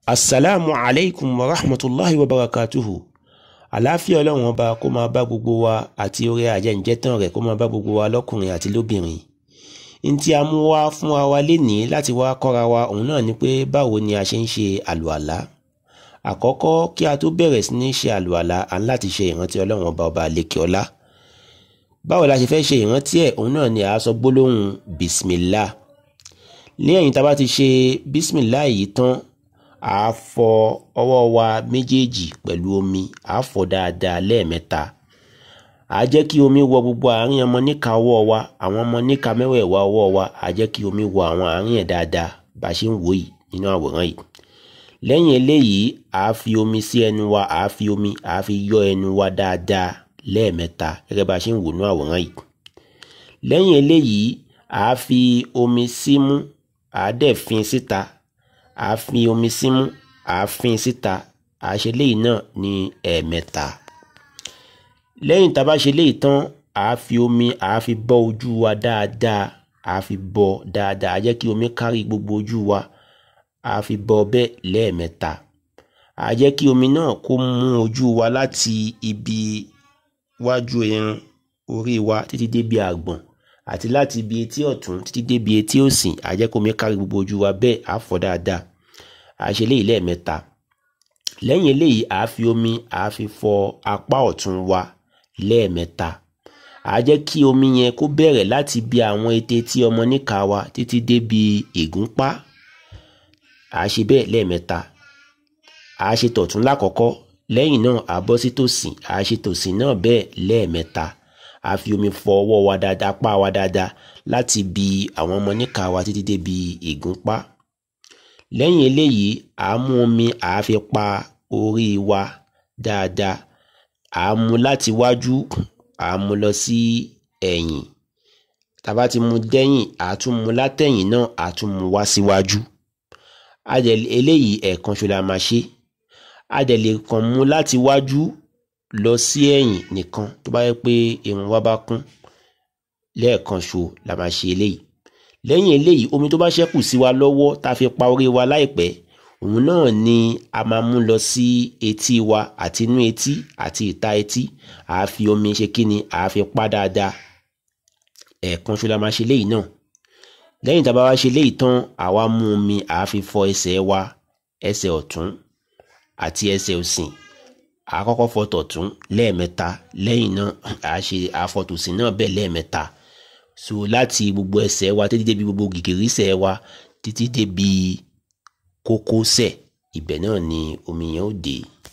asalaamu alaykum wa rahmatulahi wa barakatuhu àlàáfíà ọlọ́run ọba kó máa bá gbogbo wa àti orí ajẹ́njẹ́tàn rẹ̀ kó máa bá gbogbo wa lọ́kùnrin àti lóbìnrin n tí a mú wá fún wa lénìí láti wá kọ́ra wa òun náà ni pé báwo ni a ṣe ń ṣe àlùàlá àkọ́kọ́ kí a tó bẹ̀rẹ̀ sí ní ṣe àlùàlá à ń láti ṣe ìrántí ọlọ́run ọba ọba àlekè ọlá báwo la ṣe fẹ́ ṣe ìrántí ẹ̀ òun náà ni a sọ gbólóhùn bismillah lẹ́yìn tá a bá ti ṣe bismillah yìí tán a fọ ọwọ́ wa méjèèjì pẹ̀lú omi a fọ dáadáa lẹ́ẹ̀mẹ́ta a jẹ́ kí omi wọ gbogbo àárín ọmọ níka ọwọ́ wa àwọn ọmọ níka mẹ́wẹ̀ẹ̀wá ọwọ́ wa a jẹ́ kí omi wọ àwọn àárín ẹ̀ dáadáa bá a ṣe ń wò yìí nínú àwòrán yìí lẹ́yìn eléyìí a fi omi sí ẹnu wa a fi omi a fi yọ ẹnu wa dáadáa lẹ́ẹ̀mẹ́ta gẹ́gẹ́ bá a ṣe ń wò nínú àwòrán yìí lẹ́yìn eléyìí a fi omi símú a dẹ̀ fin síta a fi omi símú a fin síta a ṣe léyìí náà ní ẹ̀ẹ̀mẹ́ta lẹ́yìn tá a bá ṣe léyìí tán a fi omi a fi bọ́ ojú wa dáadáa a fi bọ́ dáadáa a jẹ́ kí omi kárí gbogbo ojú wa a fi bọ́ bẹ́ẹ̀ lẹ́ẹ̀mẹ́ta a jẹ́ kí omi náà kó mú ojú wa láti ibi wájú irun orí wa títí débi àgbọ̀n àti láti ibi etí ọ̀tún títí débi etí òsì a jẹ́ kí omi kárí gbogbo ojú wa bẹ́ẹ̀ á fọ̀ dáadáa a ṣe léyìí lẹ́ẹ̀mẹ́ta lẹ́yìn eléyìí a fi omi a fi fọ apá ọ̀tún wa lẹ́ẹ̀mẹ́ta a jẹ́ kí omi yẹn kó bẹ̀rẹ̀ láti bí àwọn ètè tí ọmọ níka wa títí débi ìgúnpá a ṣe bẹ́ẹ̀ lẹ́ẹ̀mẹ́ta a ṣe tọ̀tún lákọ̀ọ́kọ́ lẹ́yìn náà a bọ́ sí tòsì a ṣe tòsì náà bẹ́ẹ̀ lẹ́ẹ̀mẹ́ta a fi omi fọ ọwọ́ wa dáadáa apá wa dáadáa láti bi àwọn ọmọ níka wa títí débi ìgúnpá lẹ́yìn eléyìí a mú omi a fi pa orí wa dáadáa a mú láti wájú a mú lọ sí ẹ̀yìn tá a bá ti mú dẹ́yìn a tún mú látẹ̀yìn náà a tún mú wá síwájú a dẹ̀ eléyìí ẹ̀ẹ̀kan ṣo la máa ṣe a dẹ̀ lè kàn mú láti wájú lọ sí ẹ̀yìn nìkan tó bá yẹ pé irun wa bá kún lẹ́ẹ̀kan ṣo la máa ṣe eléyìí lẹ́yìn eléyìí omi tó bá ṣẹ́kù sí wa lọ́wọ́ tá a fi pa orí wa láìpẹ́ òun náà ni a máa mú lọ sí etí wa àti inú etí àti ìta etí a fi omi ṣe kíni a fi pa dáadáa ẹ̀ẹ̀kan ṣo la máa ṣe léyìí náà lẹ́yìn tá a bá wá ṣe léyìí tán àwa mú omi a fi fọ ẹsẹ̀ wa ẹsẹ̀ ọ̀tún àti ẹsẹ̀ òsì a kọ́kọ́ fọ tọ̀tún lẹ́ẹ̀mẹ́ta lẹ́yìn náà a ṣe àfọ̀tòsì náà bẹ́ẹ̀ lẹ́ẹ̀mẹ́ta so láti gbogbo ẹsẹ̀ wa títí débi gbogbo gìgìrísẹ̀ wa títí débi kókósẹ̀ ibẹ̀ náà ni omi yẹn ó dé.